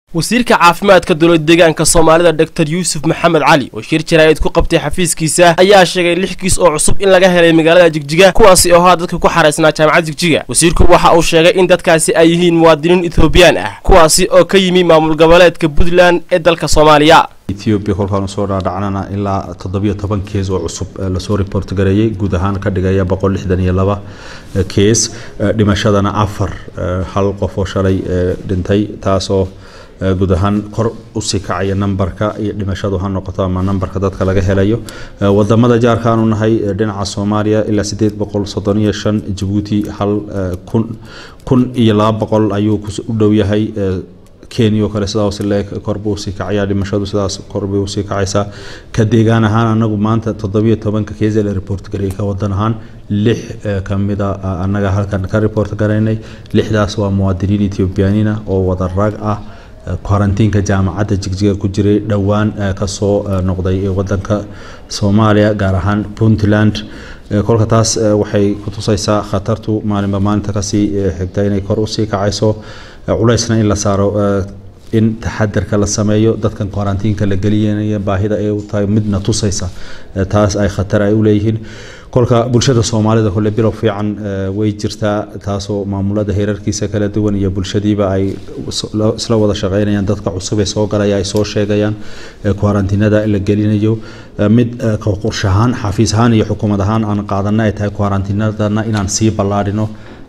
wasiirka caafimaadka dowlad deegaanka soomaalida doctor yuusuf maxamed cali oo shir jaraa'id ku qabtay xafiiskiisa ayaa sheegay lix kiis oo cusub in laga helay magaalada jigjiga kuwaasi oo haa dadka ku xaraysnaa jaamacad jigjiga wasiirku waxa uu sheegay in dadkaasi ay yihiin muwaadiniin ethoobiyan ah kuwaasi oo ka yimi maamul goboleedka puntland ee dalka soomaaliya ethiopia kolkaan usoo dhaadhacnana ilaa toddobiyo toban kees oo cusub lasoo report gareeyey guud ahaan ka dhigaya boqol lixdan iyo laba kees dhimashadana afar hal qof oo shalay dhintay taasoo guud ahaan kor usii kacaya nambarka iyo dhimashadu ha noqoto ama nambarka dadka laga helayo wadamada jaarkaanu nahay dhinaca soomaaliya ilaa sideed boqol soddon iyo shan jabuuti hal kun kun iyo laba boqol ayuu u dhow yahay kenya oo kale sidaas leeg korbuu usii kacaya dhimashadu sidaas korbay usii kacaysaa ka deegaan ahaan anagu maanta toddobiyo tobanka keesa la report gareeyay ka wadan ahaan lix kamida annaga halkan ka report garaynay lixdaas waa muwaadiniin ethiobiyaaniina oo wada rag ah kwarantiinka jaamacadda jigjiga ku jiray dhowaan kasoo noqday wadanka soomaaliya gaar ahaan puntland kolka taas waxay ku tusaysaa khatartu maalinba maalinta kasii xigta inay kor usii kacayso culaysna in la saaro in taxadarka la sameeyo dadkan kwarantiinka la gelinaya baahida ay u tahay midna tusaysa taas ay khatar ay u leeyihiin kolka bulshada soomaalida kole bilow fiican way jirtaa taasoo maamulada heerarkiisa kala duwan iyo bulshadiiba ay isla wada shaqeynayaan dadka cusub ee soo galaya ay soo sheegayaan kwarantiinada la gelinayo mid qorshahaan xafiis ahaan iyo xukuumad ahaan aan qaadana ay tahay kwarantiinadana inaan sii ballaadhino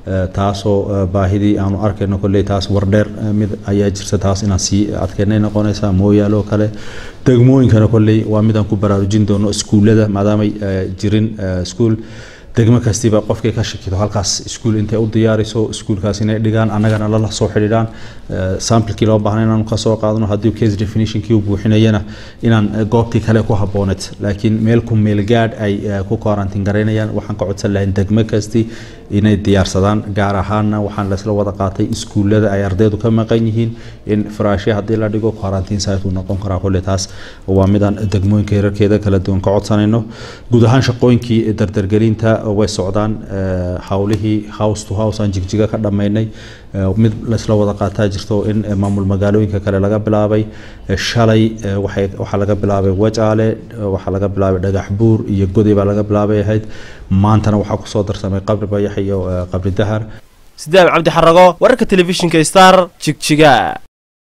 taasoo baahidii aanu arkayno kolley taas wardheer mid ayaa jirta taas inaan sii adkeynay noqonaysa mooyaale oo kale degmooyinkana kolley waa midaan ku baraarujin doono iskuullada maadaamay jirin iskuul degmo kastiba qofkay ka shakido halkaas iskuul intay u diyaariso iskuulkaas inay dhigaan annagana lala soo xidhiidhaan samplekii loo baahnay inaanu kasoo qaadano haddii case definitionkii uu buuxinayana inaan goobtii kale ku habbooneed laakiin meel ku meelgaadh ay ku quarantine garaynayaan waxaan ka codsan lahayn degmo kasti inay diyaarsadaan gaar ahaanna waxaan laysla wada qaatay iskuullada ay ardaydu ka maqan yihiin in faraashya haddii la dhigo quarantine site uu noqon karaa kolle taas waa midaan degmooyinka herarkeeda kala duwan ka codsanayno guud ahaan shaqooyinkii dardargelinta way socdaan howlihii house to house aan jigjiga ka dhammaynay mid laysla wada qaataa jirto in maamul magaalooyinka kale laga bilaabay shalay waxaa laga bilaabay wajaale waxaa laga bilaabay dhagax buur iyo goday baa laga bilaabay ahayd maantana waxaa kusoo darsamay qabri bayax iyo qabri dahar sidaam cabdi xarago wararka telefishinka star jigjiga